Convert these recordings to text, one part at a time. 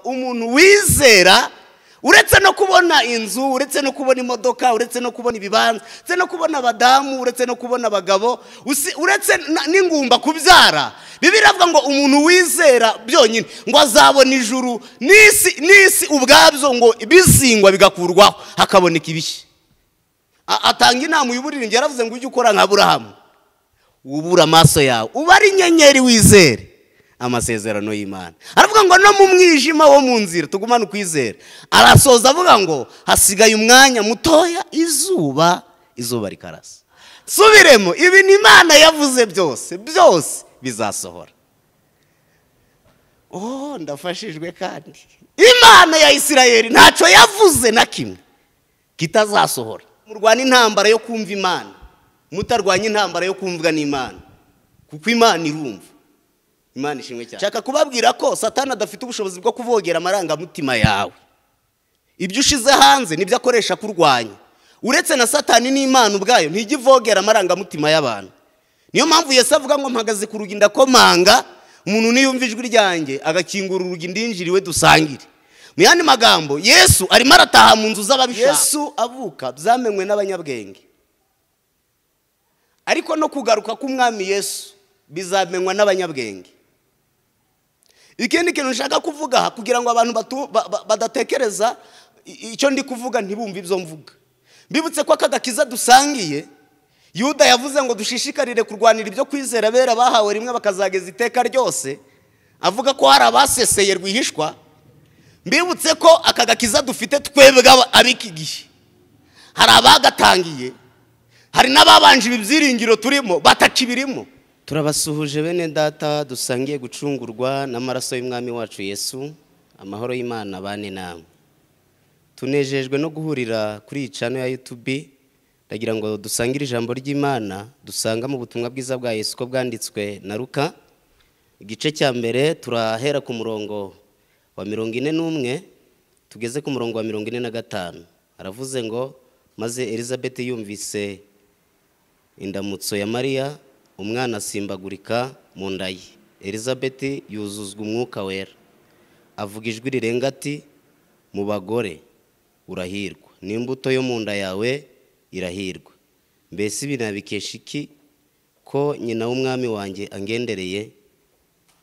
umuntu wizera uretse no kubona inzu uretse no kubona imodoka uretse no kubona ibibanza uretse no kubona abadamu uretse no kubona abagabo usi- uretse na- n'ingumba kubyara biravuga ngo umuntu wizera byonyine ngo azabona ijuru n'isi n'isi ubwabyo ngo bizingwa bigakurwaho hakaboneka ibishya A- atanga inama uyiburiringi yaravuze ngo ujye ukora nka burahamu ubura amaso yawe uba ari inyenyeri wizere amasezerano y'imana aravuga ngo no mu mwijima wo mu nzira tugumane ukwizera arasoza avuga ngo hasigaye umwanya mutoya izuba izuba rikarasa subiremo ibintu imana yavuze byose byose bizasohora oh ndafashijwe kandi imana ya isirayeli ntacyo yavuze na kimwe kitazasohora murwana intambara yo kumva imana mutarwanya intambara yo kumvwa n'imana kuko imana irumva imana ishimwe cyane nshaka kubabwira ko satani adafite ubushobozi bwo kuvogera amarangamutima yawe ibyo ushize hanze nibyo akoresha kurwanya uretse na satani n'imana ubwayo ntijya ivogera amarangamutima y'abantu niyo mpamvu Yesu avuga ngo mpagaze ku rugi ndakomanga umuntu niyumva ijwi ryanjye agakingura urugi ndinjira iwe dusangire mu yandi magambo yesu arimo arataha mu nzu z'ababishaka yesu avuka byamenywe n'abanyabwenge ariko no kugaruka k'umwami yesu bizamenywa n'abanyabwenge ikindi kintu nshaka kuvuga aha kugira ngo abantu batu- ba- ba- badatekereza i- icyo ndi kuvuga ntibumve ibyo mvuga mbibutse ko aka gakiza dusangiye yuda yavuze ngo dushishikarire kurwanira ibyo kwizera abera bahawe rimwe bakazageza iteka ryose avuga ko hari abaseseye rwihishwa mbibutse ko aka gakiza dufite twebwe aba- ab'iki gihe hari abagatangiye hari n'ababanje ibi byiringiro turimo batakibirimo turabasuhuje bene data dusangiye gucungurwa n'amaraso y'umwami wacu yesu amahoro y'imana bane namwe tunejejwe no guhurira kuri iyi cano ya yutubi ndagira ngo dusangire ijambo ry'imana dusanga mu butumwa bwiza bwa yesu ko bwanditswe na ruka igice cya mbere turahera ku murongo wa mirongo ine n'umwe tugeze ku murongo wa mirongo ine na gatanu aravuze ngo maze elizabeth yumvise indamutso ya mariya umwana asimbagurika mu nda ye elizabeth yuzuzwa umwuka wera avuga ijwi rirenga ati mu bagore urahirwa n'imbuto yo mu nda yawe irahirwa mbese ibi nabikesha iki ko nyina w'umwami wanjye angendereye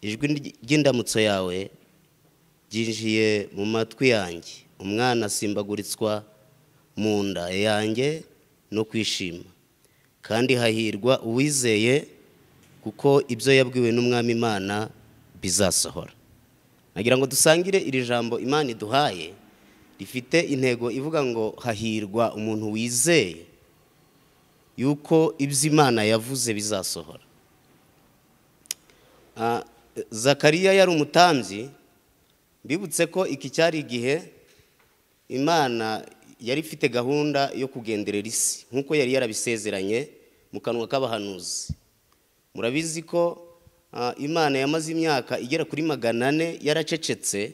ijwi ry'indamutso yawe ryinjiye mu matwi yanjye umwana asimbagurizwa mu nda yanjye no kwishima kandi hahirwa uwizeye kuko ibyo yabwiwe n'umwami imana bizasohora nagira ngo dusangire iri jambo imana iduhaye rifite intego ivuga ngo hahirwa umuntu wizeye yuko ibyo imana yavuze bizasohora Ah, zakariya yari umutambyi mbibutse ko iki cyari igihe imana yari ifite gahunda yo kugenderera isi nk'uko yari yarabisezeranye mu kanwa k'abahanuzi murabizi ko ah, imana yamaze imyaka igera kuri magana ane yaracecetse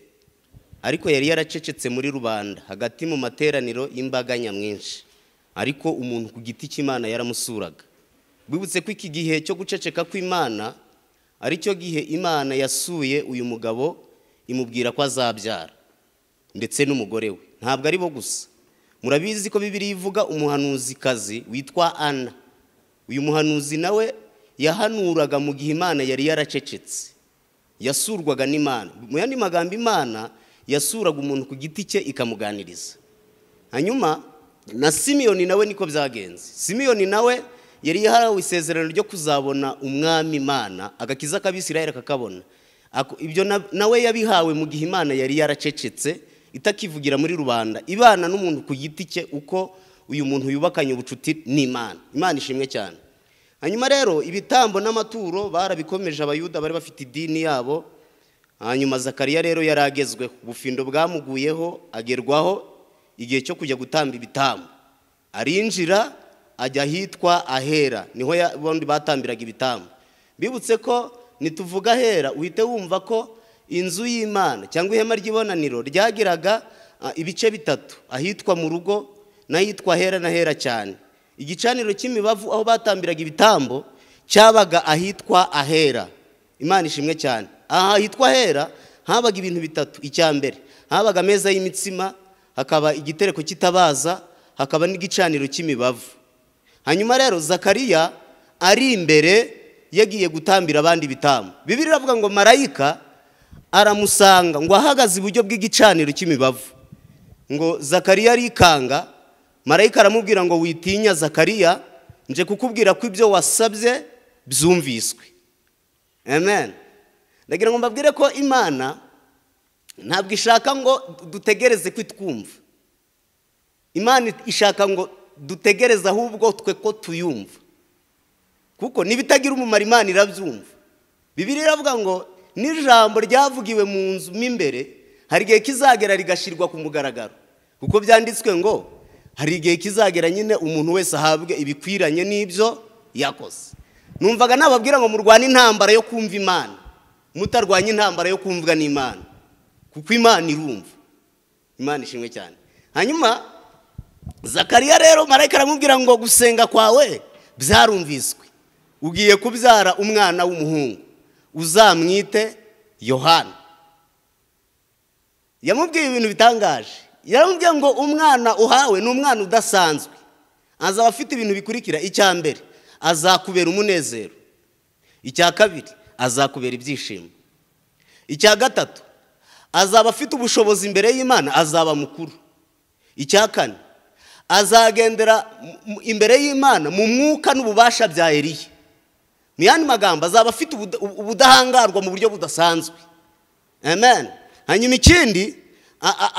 ariko yari yaracecetse muri rubanda hagati mu materaniro y'imbaga nyamwinshi ariko umuntu ku giti cy'imana yaramusuraga bibutse ko iki gihe cyo guceceka kw'imana ari cyo gihe imana yasuye uyu mugabo imubwira ko azabyara ndetse n'umugore we ntabwo ari bo gusa murabizi ko bibiri ivuga umuhanuzikazi witwa ana uyu muhanuzi nawe yahanuraga mu gihe imana yari yaracecetse yasurwaga n'imana mu yandi magambo imana yasuraga umuntu ku giti cye ikamuganiriza hanyuma na simiyoni nawe niko byagenze simiyoni nawe yari yarahawe isezerano ryo kuzabona umwami imana agakiza k'abisirayeli akakabona Ako- ibyo na- nawe yabihawe mu gihe imana yari yaracecetse itakivugira muri rubanda ibana n'umuntu ku giti cye uko uyu muntu yubakanye ubucuti n'imana imana ishimwe cyane hanyuma rero ibitambo n'amaturo barabikomeje abayuda bari bafite idini yabo hanyuma zakariya rero yari agezweho ubufindo bwamuguyeho agerwaho igihe cyo kujya gutamba ibitambo arinjira ajya ahitwa ahera niho ya- bombi batambiraga ibitambo bibutse ko nituvuga ahera uhite wumva ko inzu y'imana cyangwa ihema ry'ibonaniro ryagiraga ah, ibice bitatu ahitwa mu rugo n'ahitwa ahera n'ahera cyane igicaniro cy'imibavu aho batambiraga ibitambo cyabaga ahitwa ahera imana ishimwe cyane aha hitwa hera habaga ibintu bitatu icya mbere habaga ameza y'imitsima hakaba igitereko cy'itabaza hakaba n'igicaniro cy'imibavu hanyuma rero zakariya ari imbere yagiye gutambira abandi bitambo bibiri iravuga ngo marayika aramusanga ngo ahagaze iburyo bw'igicaniro cy'imibavu ngo zakariya arikanga marayika aramubwira ngo witinya zakariya nje kukubwira ko ibyo wasabye byumviswe amen ndagira ngo mbabwire ko imana ntabwo ishaka ngo dutegereze twumva imana ishaka ngo dutegereze ahubwo twe ko tuyumva kuko n'ibitagira umumaro imana irabyumva bibiri iravuga ngo n'ijambo ryavugiwe mu nzu mo imbere hari igihe kizagera rigashyirwa ku mugaragaro kuko byanditswe ngo hari igihe kizagera nyine umuntu wese ahabwe ibikwiranye n'ibyo yakoze numvaga nababwira ngo murwane intambara yo kumva imana mutarwanya intambara yo kumvwa n'imana kuko imana irumva imana ishimwe cyane hanyuma zakariya rero marayika aramubwira ngo gusenga kwawe byarumviswe ugiye kubyara umwana w'umuhungu uzamwite yohana yamubwiye ibintu bitangaje yaramubwiye ngo umwana uhawe ni umwana udasanzwe azaba afite ibintu bikurikira icya mbere azakubera umunezero icya kabiri azakubera ibyishimo icya gatatu azaba afite ubushobozi imbere y'imana azaba mukuru icya kane azagendera imbere y'imana mu mwuka n'ububasha bya eriye mu yandi magambo azaba afite ubudahangarwa mu buryo budasanzwe amen hanyuma ikindi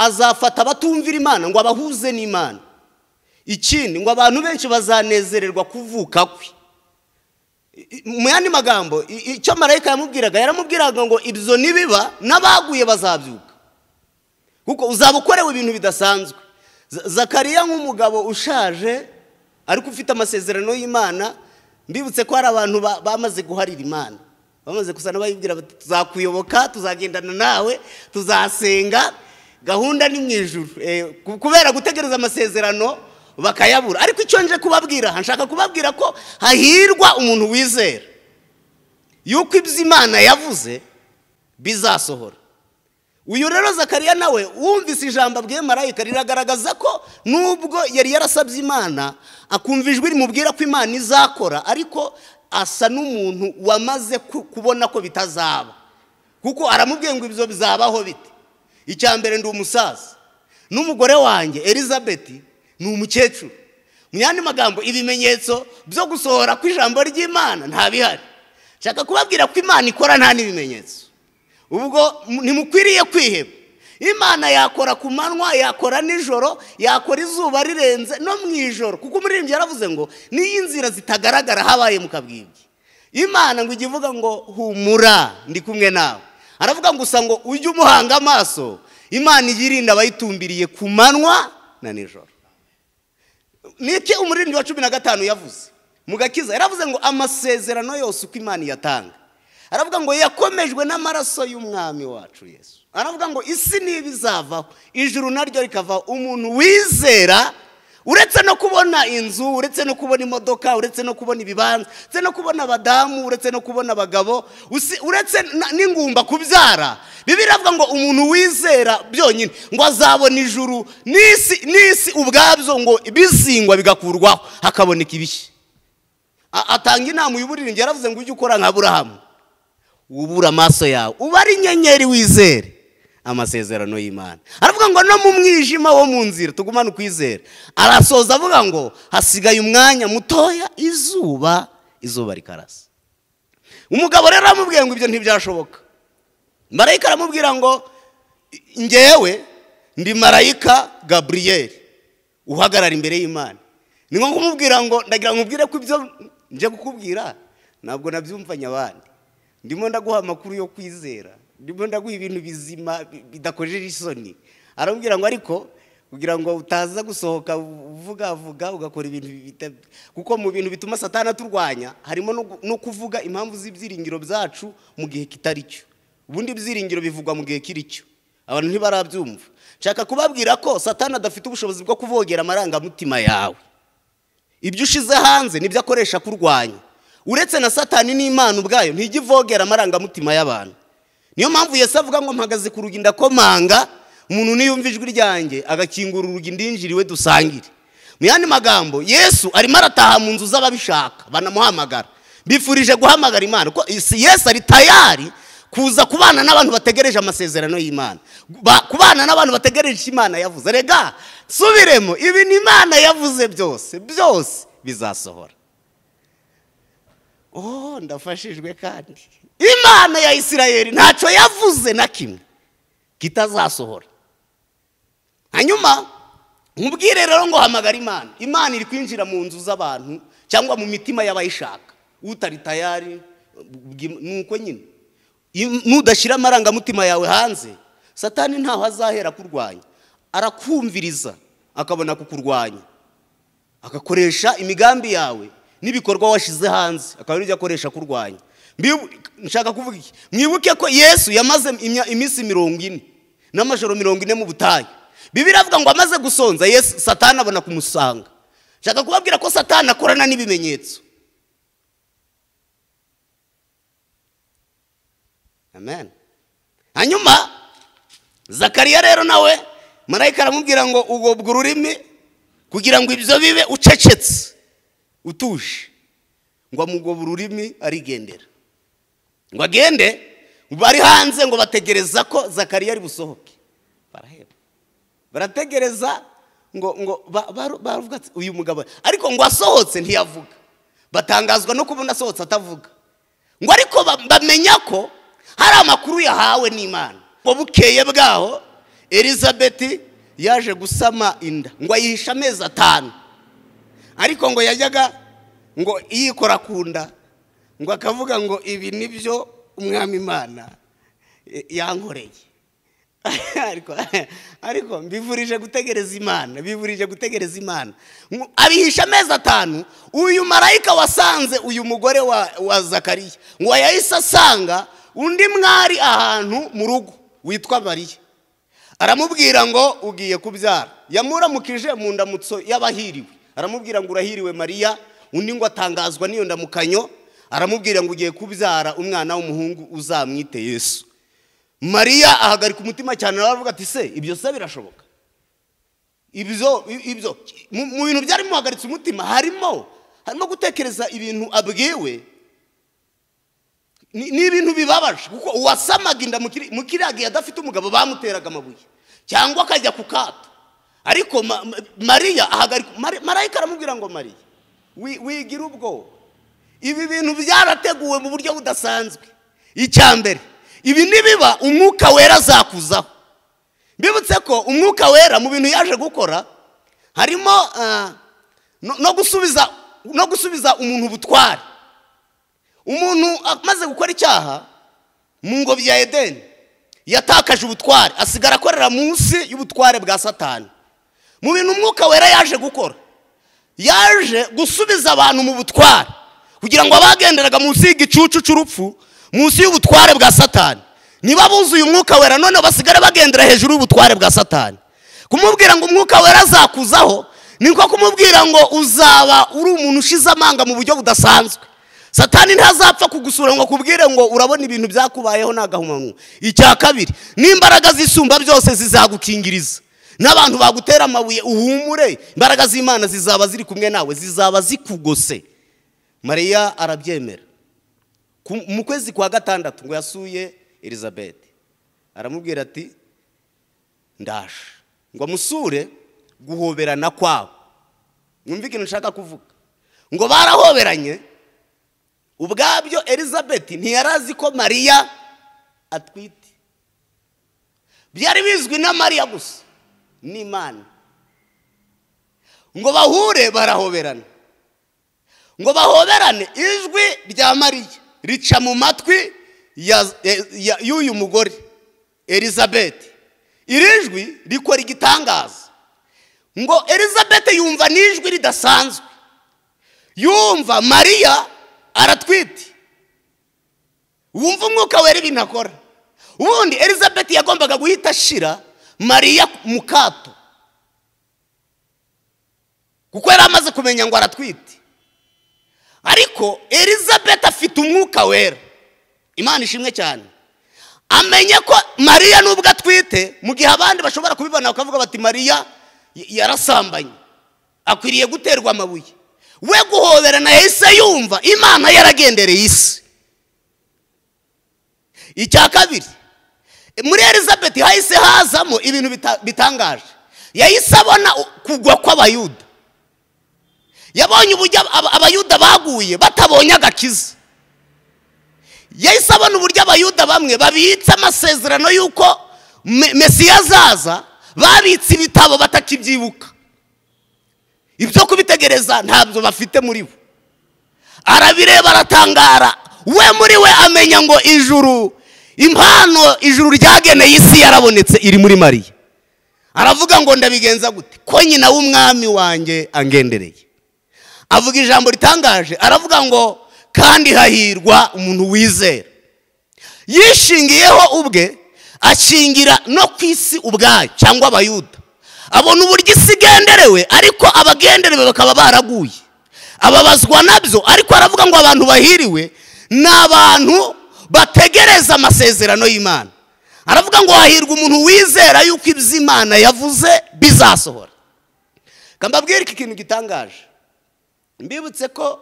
azafata abatumvira imana ngo abahuze n'imana ikindi ngo abantu benshi bazanezererwa kuvuka kwe mu yandi magambo icyo marayika yamubwiraga yaramubwiraga ngo ibyo nibiba n'abaguye bazabyuka kuko uzaba ukorewe ibintu bidasanzwe zakariya nk'umugabo ushaje ariko ufite amasezerano y'imana mbibutse ko hari abantu bamaze guharira imana bamaze gusa n'abayibwira bati tuzakuyoboka tuzagendana nawe tuzasenga gahunda ni mu ijuru kubera gutegereza amasezerano bakayabura ariko icyo nje kubabwira aha nshaka kubabwira ko hahirwa umuntu wizera yuko ibyo imana yavuze bizasohora uyu rero zakariya nawe wumvise ijambo abwiye marayika riragaragaza ko nubwo yari yarasabye imana akumva ijwi rimubwira ko imana izakora ariko asa n'umuntu wamaze kubona ko bitazaba kuko aramubwiye ngo ibyo bizabaho bite icya mbere ndi umusaza n'umugore wanjye elizabeti ni umukecuru mu yandi magambo ibimenyetso byo gusohora ku ijambo ry'imana nta bihari nshaka kubabwira ko imana ikora nta n'ibimenyetso ubwo ntimukwiriye kwiheba imana yakora ku manywa yakora nijoro yakora izuba rirenze no mu ijoro kuko umuririmbyi yaravuze ngo niyo inzira zitagaragara habaye mu kabwibwi imana ngo ijye ivuga ngo humura ndi kumwe nawe aravuga gusa ngo ujye umuhanga amaso imana iyirinda abayitumbiriye ku manywa na nijoro niki umurindi wa cumi na gatanu yavuze mu gakiza yaravuze ngo amasezerano yose uko imana iyatanga aravuga ngo yakomejwe n'amaraso y'umwami wacu yesu aravuga ngo isi niba izavaho ijuru naryo rikavaho umuntu wizera uretse no kubona inzu uretse no kubona imodoka uretse no kubona ibibanza uretse no kubona abadamu uretse no kubona abagabo uretse n'ingumba kubyara bibi biravuga ngo umuntu wizera byonyine ngo azabona ijuru n'isi n'isi ubwabyo ngo bizingwa bigakurwaho hakaboneka ibishya atanga inama uyu yaravuze ngo ujye ukora nka burahamu ubura amaso yawe uba ari inyenyeri wizere amasezerano y'imana aravuga ngo no mu mwijima wo mu nzira tugumane ukwizera arasoza avuga ngo hasigaye umwanya mutoya izuba izuba rikarasa umugabo rero aramubwiye ngo ibyo ntibyashoboka marayika aramubwira ngo ngewe ndi marayika gaburiyeri uhagarara imbere y'imana ni ngombwa umubwira ngo ndagira ngo umubwire ko ibyo nje kukubwira ntabwo nabyumvanye abandi ndimo ndaguha amakuru yo kwizera ndimo ndaguha ibintu bizima bidakojeje isoni aramubwira ngo ariko kugira ngo utaza gusohoka uvuga vuga ugakora ibintu kuko mu bintu bituma satana turwanya harimo no kuvuga impamvu z'ibyiringiro byacu mu gihe kitari cyo ubundi ibyiringiro bivugwa mu gihe kiri cyo abantu ntibarabyumva nshaka kubabwira ko satana adafite ubushobozi bwo kuvogera amarangamutima yawe ibyo ushize hanze nibyo akoresha kurwanya uretse na satani n'imana ubwayo ntijya ivogera amarangamutima y'abantu niyo mpamvu Yesu avuga ngo mpagaze ku rugi ndakomanga umuntu niyumva ijwi ryanjye agakingura urugi ndinjiriwe dusangire mu yandi magambo yesu arimo arataha mu nzu z'ababishaka banamuhamagara bifurije guhamagara imana ko isi yesu ari tayari kuza kubana n'abantu bategereje amasezerano y'imana Ba- kubana n'abantu bategereje icyo imana yavuze rega subiremo ibi ni imana yavuze byose byose bizasohora oh ndafashijwe kandi imana ya isirayeli ntacyo yavuze na kimwe kitazasohora hanyuma nkubwire rero ngo hamagara imana imana iri kwinjira mu nzu z'abantu cyangwa mu mitima y'abayishaka utari tayari bwi- nuko nyine Im- nudashyira amarangamutima yawe hanze satani ntaho azahera kurwanya arakumviriza akabona kukurwanya agakoresha imigambi yawe n'ibikorwa washize hanze akaba aribyo akoresha kurwanya Mbibu- nshaka kuvuga iki mwibuke ko yesu yamaze imya- iminsi mirongo ine n'amajoro mirongo ine mu butayu bibiri avuga ngo amaze gusonza yesu satani abona kumusanga nshaka kubabwira ko satani akorana n'ibimenyetso amen hanyuma zakariya rero nawe marayika aramubwira ngo ugobwa ururimi kugira ngo ibyo bibe ucecetse utuje ngo amugobe ururimi arigendera ngo agende bari hanze ngo bategereza ko zakariya ari busohoke baraheba barategereza ngo ngo ba- ba- baravuga ati, uyu mugabo ariko ngo asohotse ntiyavuga batangazwa no kubona asohotse atavuga ngo ariko ba- bamenya ko hari amakuru yahawe n'imana ngo bukeye bwaho elizabeti yaje gusama inda ngo ayihishe amezi atanu ariko ngo yajyaga ngo yikora ku nda ngo akavuga ngo ibi ni byo umwami imana eh, yankoreye ariko ariko mbivurije gutegereza imana bivurije gutegereza imana Mu- abihisha amezi atanu uyu marayika wasanze uyu mugore wa, wa zakariya ngo yahise asanga undi mwari ahantu mu rugo witwa mariya aramubwira ngo ugiye kubyara yamuramukije mu ndamutso y'abahiriwe aramubwira ngo urahiriwe mariya undi ngo atangazwa n'iyo ndamukanyo aramubwira ngo ugiye kubyara umwana w'umuhungu uzamwite yesu mariya ahagarika umutima cyane aravuga ati se ibyo se birashoboka ibyo ibyo mu mu bintu byari bimuhagaritse umutima harimo harimo gutekereza ibintu abwiwe ni ni ibintu bibabaje kuko uwasamaga inda mu kiri- mu kiriya gihe adafite umugabo bamuteraga amabuye cyangwa akajya ku kato ariko ma- ma- mariya ahagarika Mari- marayika aramubwira ngo mariya wi- wigira ubwoba ibi bintu byarateguwe mu buryo budasanzwe icya mbere ibi nibiba umwuka wera azakuzaho mbibutse ko umwuka wera mu bintu yaje gukora harimo ah, no- no gusubiza no gusubiza umuntu ubutware umuntu amaze gukora icyaha mu ngobyi ya edeni yatakaje ubutware asigara akorera munsi y'ubutware bwa satani mu bintu umwuka wera yaje gukora yaje gusubiza abantu mu butware kugira ngo abagenderaga munsi y'igicucu cy'urupfu munsi y'ubutware bwa satani niba buzuye umwuka wera none basigare bagendera hejuru y'ubutware bwa satani kumubwira ngo umwuka wera azakuzaho ni nko kumubwira ngo uzaba uri umuntu ushize amanga mu buryo budasanzwe satani ntazapfa kugusura ngo akubwire ngo urabona ibintu byakubayeho ni agahomamunwa icya kabiri n'imbaraga zisumba byose zizagukingiriza n'abantu bagutera amabuye uhumure imbaraga z'imana zizaba ziri kumwe nawe zizaba zikugose mariya arabyemera Ku- mu kwezi kwa gatandatu ngo yasuye elizabeth aramubwira ati ndaje ngo amusure guhoberana kwabo mwumve ikintu nshaka kuvuga ngo barahoberanye ubwabyo elizabeth ntiyari azi ko mariya atwite byari bizwi na mariya gusa n'imana ngo bahure barahoberana ngo bahoberane ijwi rya mariya rica mu matwi ya- ya- ya- y'uyu mugore elizabeth iri jwi rikora igitangaza ngo elizabeth yumva n'ijwi ridasanzwe yumva mariya aratwite wumva umwuka wera ibintu akora ubundi elizabeth yagombaga guhita ashira mariya mu kato kuko yari amaze kumenya ngo aratwite ariko elizabeth afite umwuka wera imana ishimwe cyane amenye ko mariya nubwo atwite mu gihe abandi bashobora kubibona bakavuga bati mariya y- yarasambanye akwiriye guterwa amabuye we guhoberana yahise yumva imana yaragendereye isi icya kabiri muri elizabeth hahise hazamo ibintu bita- bitangaje yahise abona u- kugwa kw'abayuda yabonye uburyo aba- abayuda baguye batabonye agakiza yahise abona uburyo abayuda bamwe babitse amasezerano y'uko Me- mesiya azaza babitse ibitabo batakibyibuka ibyo kubitegereza ntabyo bafite muri bo arabireba aratangara we muri we amenya ngo ijuru impano ijuru ryageneye isi yarabonetse iri muri mariya aravuga ngo ndabigenza gute ko nyina w'umwami wanjye angendereye avuga ijambo ritangaje aravuga ngo kandi hahirwa umuntu wizera yishingiyeho ubwe ashingira no ku isi ubwayo cyangwa abayuda abona uburyo isi igenderewe ariko abagenderewe bakaba baraguye ababazwa nabyo ariko aravuga ngo abantu bahiriwe ni abantu bategereza amasezerano y'imana aravuga ngo hahirwa umuntu wizera yuko ibyo imana yavuze bizasohora kambabwira iki kintu gitangaje mbibutse ko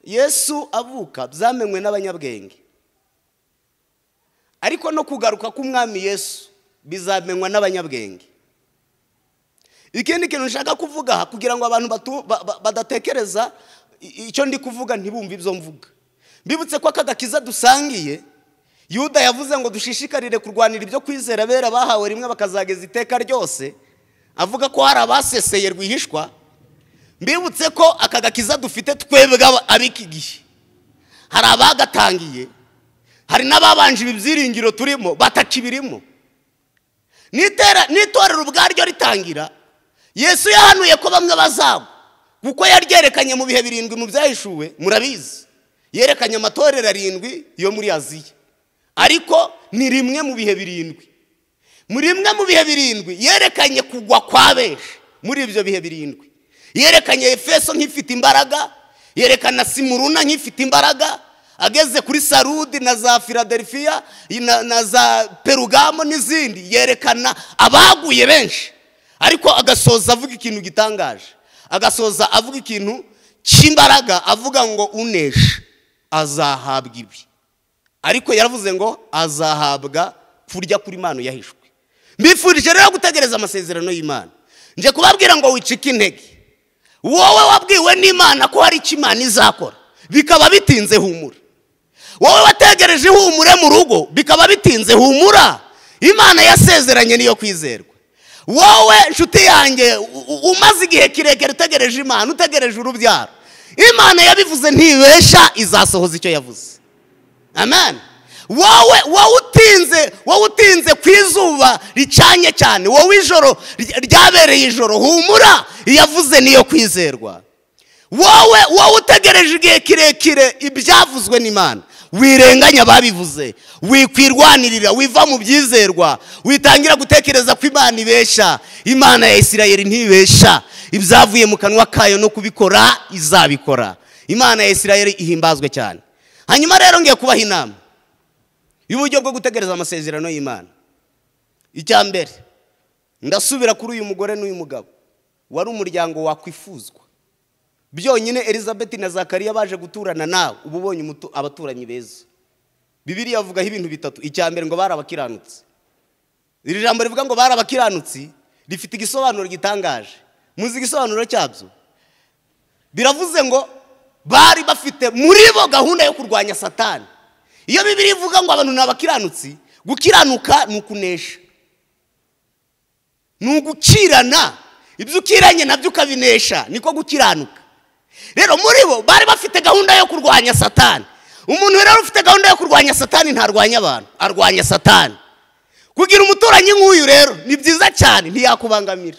yesu avuka byamenywe n'abanyabwenge ariko no kugaruka k'umwami yesu bizamenywa n'abanyabwenge ikindi kintu nshaka kuvuga aha kugira ngo abantu batu- ba- ba- badatekereza i- icyo ndi kuvuga ntibumve ibyo mvuga mbibutse ko aka gakiza dusangiye yuda yavuze ngo dushishikarire kurwanira ibyo kwizera abera bahawe rimwe bakazageza iteka ryose avuga ko hari abaseseye rwihishwa mbibutse ko aka gakiza dufite twebwe aba- ab'iki gihe hari abagatangiye hari n'ababanje ibi byiringiro turimo batakibirimo n'itera- n'itorero ubwaryo ritangira yesu yahanuye ko bamwe bazagwa kuko yaryerekanye mu bihe birindwi mu byahishuwe murabizi yerekanye amatorero arindwi yo muri aziya ariko ni rimwe mu bihe birindwi muri rimwe mu bihe birindwi yerekanye kugwa kwa benshi muri ibyo bihe birindwi yerekanye efeso nk'ifite imbaraga yerekana simuruna nk'ifite imbaraga ageze kuri sarudi na za filadelfiya na, na za perugamo n'izindi yerekana abaguye benshi ariko agasoza avuga ikintu gitangaje agasoza avuga ikintu cy'imbaraga avuga ngo unesha azahabwa ibi ariko yaravuze ngo azahabwa kurya kuri mano yahishwe mbifurije rero gutegereza amasezerano y'imana nje kubabwira ngo wicike intege wowe wabwiwe n'imana ko hari icyo imana izakora bikaba bitinze humura wowe wategereje ihumure mu rugo bikaba bitinze humura imana yasezeranye niyo kwizerwa wowe nshuti yanjye u- u- umaze igihe kirekire utegereje imana utegereje urubyaro imana yabivuze ntibesha izasohoza icyo yavuze amen wowe wowe utinze wowe utinze ku izuba ricanye cyane wowe ijoro ry- ryabereye ijoro humura iyavuze niyo kwizerwa wowe wowe utegereje igihe kirekire ibyavuzwe n'imana wirenganya ababivuze wikwirwanirira wiva mu byizerwa witangira gutekereza ko imana ibesha imana ya isirayeli ntibesha ibyavuye mu kanwa kayo no kubikora izabikora imana ya isirayeli ihimbazwe cyane hanyuma rero ngiye kubaha inama y'uburyo bwo gutegereza amasezerano y'imana icya mbere ndasubira kuri uyu mugore n'uyu mugabo wari umuryango wakwifuzwa byonyine elizabeth na zakariya baje guturana nawe uba ubonye umutu- abaturanyi beza bibiriya avugaho ibintu bitatu icya mbere ngo bari abakiranutsi iri jambo rivuga ngo bari abakiranutsi rifite igisobanuro gitangaje muzi igisobanuro cyabyo biravuze ngo bari bafite muri bo gahunda yo kurwanya satani iyo bibiri ivuga ngo abantu ni abakiranutsi gukiranuka ni ukunesha ni ugukirana ibyo ukiranye nabyo ukabinesha niko gukiranuka rero muri bo bari bafite gahunda yo kurwanya satani umuntu rero ufite gahunda yo kurwanya satani ntarwanya abantu arwanya satani kugira umuturanyi nk'uyu rero ni byiza cyane ntiyakubangamira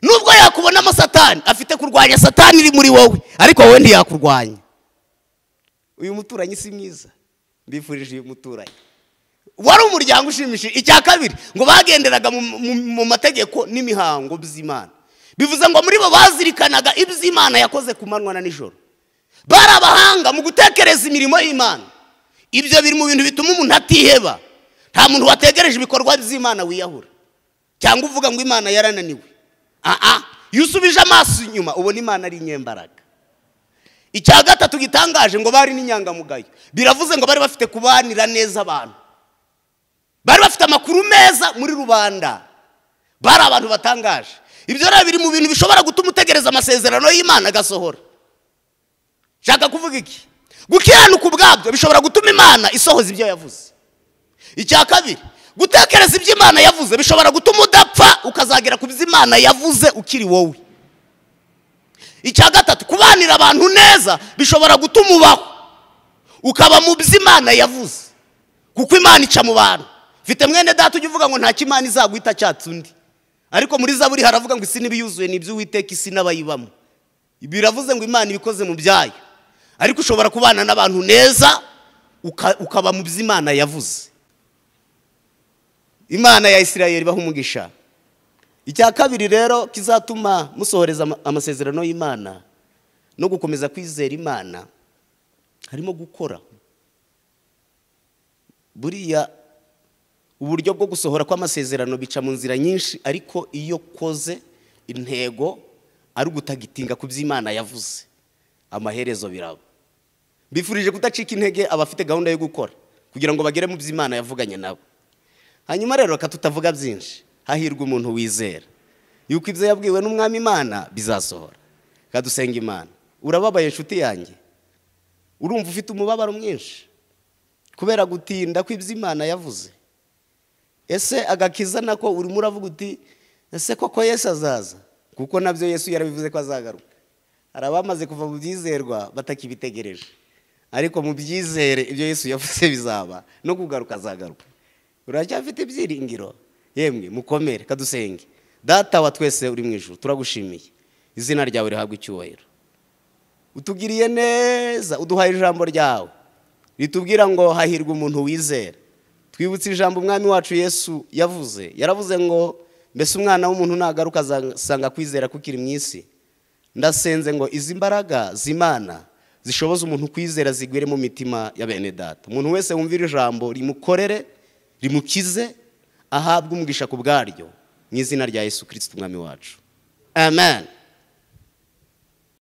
nubwo yakubonamo satani afite kurwanya satani iri muri wowe ariko wowe ntiyakurwanya uyu muturanyi si mwiza mbifurije uyu muturanyi wari umuryango ushimishije icya kabiri ngo bagenderaga mu- mu- mu mategeko n'imihango by'imana bivuze ngo muri bo bazirikanaga iby'imana yakoze ku manywa na nijoro bari abahanga mu gutekereza imirimo y'imana ibyo biri mu bintu bituma umuntu atiheba nta muntu wategereje ibikorwa by'imana wiyahura cyangwa uvuga ngo imana yarananiwe aha iyo usubije amaso inyuma ubona imana ari inyembaraga icya gatatu gitangaje ngo bari n'inyangamugayo biravuze ngo bari bafite kubanira neza abantu bari bafite amakuru meza muri rubanda bari abantu batangaje ibyo rero biri mu bintu bishobora gutuma utegereza amasezerano y'imana agasohora nshaka kuvuga iki gukiranuka ubwabyo bishobora gutuma imana isohoza ibyo yavuze icya kabiri gutekereza ibyo imana yavuze bishobora gutuma udapfa ukazagera ku byo imana yavuze ukiri wowe icya gatatu kubanira abantu neza bishobora gutuma ubaho ukaba mu byo imana yavuze kuko imana ica mu bantu mfite mwene data ujya uvuga ngo nta kimana izaguhita cyatse undi ariko muri zaburi haravuga ngo isi n'ibiyuzuye ni iby'uwiteka isi n'abayibamo biravuze ngo imana ibikoze mu byayo ariko ushobora kubana n'abantu neza uka- ukaba mu byo imana yavuze imana ya isirayeli ibaha umugisha icya kabiri rero kizatuma musohoreza ama- amasezerano y'imana no gukomeza kwizera imana harimo gukora buriya uburyo bwo gusohora kw'amasezerano bica mu nzira nyinshi ariko iyo koze intego ari ugutagitinga ku by'imana yavuze amaherezo biraba bifurije kudacika intege abafite gahunda yo gukora kugira ngo bagere mu by'imana yavuganye nabo hanyuma rero reka tutavuga byinshi hahirwa umuntu wizera yuko ibyo yabwiwe n'umwami imana bizasohora reka dusenga imana urababaye inshuti yanjye urumva ufite umubabaro mwinshi kubera gutinda kw'iby'imana yavuze ese agakiza nako urimo uravuga uti ese koko yesu azaza kuko nabyo yesu yarabivuze ko azagaruka hari abamaze kuva mu byizerwa batakibitegereje ariko mu byizere ibyo yesu yavuze bizaba no kugaruka azagaruka uracyafite ibyiringiro yemwe mukomere kadusenge data wa twese uri mu ijuru turagushimiye izina ryawe rihabwa icyubahiro utugiriye neza uduhaye ijambo ryawe ritubwira ngo hahirwa umuntu wizera twibutse ijambo umwami wacu yesu yavuze yaravuze ngo mbese umwana w'umuntu nagaruka azasanga kwizera kukiri mu isi ndasenze ngo izi mbaraga z'imana zishoboza umuntu kwizera zigwire mu mitima ya bene data umuntu wese wumvira ijambo rimukorere rimukize ahabwe umugisha ku bwaryo mu izina rya yesu kirisiti umwami wacu amen